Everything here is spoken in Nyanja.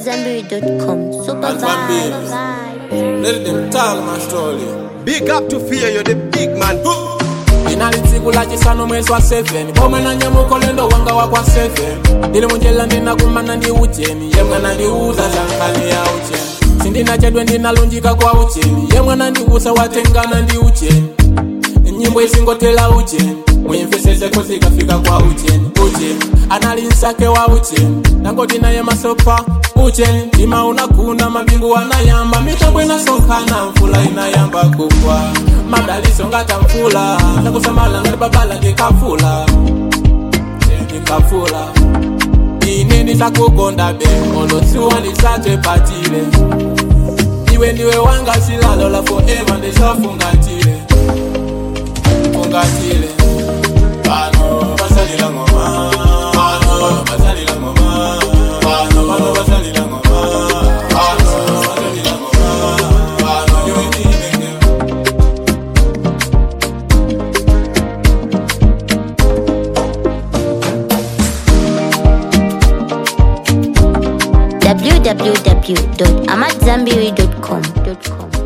AmadZanbury.com. Super Alpha vibe. Baby. Let them tell my story. Big up to fear, you're the big man. inalitsikula chisanu mwezi wa 7 pomwe na nyamuko lendo wanga wakwa 7 ndili munjela ndinakumana ndi ucheni yemwe nandiuza zankhani ya ucheni sindinachedwe ndinalunjika kwa ucheni yemwe nandiuza watengana ndi ucheni nyimbo isingotela ucheni muyimveseseko zikafika kwa ucheni ucheni anali nsake wa ucheni nangoti naye masopa ucheni ndima unakuna mabingu anayamba mitambo inasonkhana mvula inayamba kugwa madaliso ngata mvula nakusamala ngati babala ndikafula ndikafula ine ndisakukonda be olosiwa ndisathe patile iwe ndiwe wanga silalo la forever ndisafungatile fungatile pano basalila ngoma pano basalila ngoma pano pano basalila ngoma pano basalila ngoma pano iwe ndinenge www.amadzanbury.com.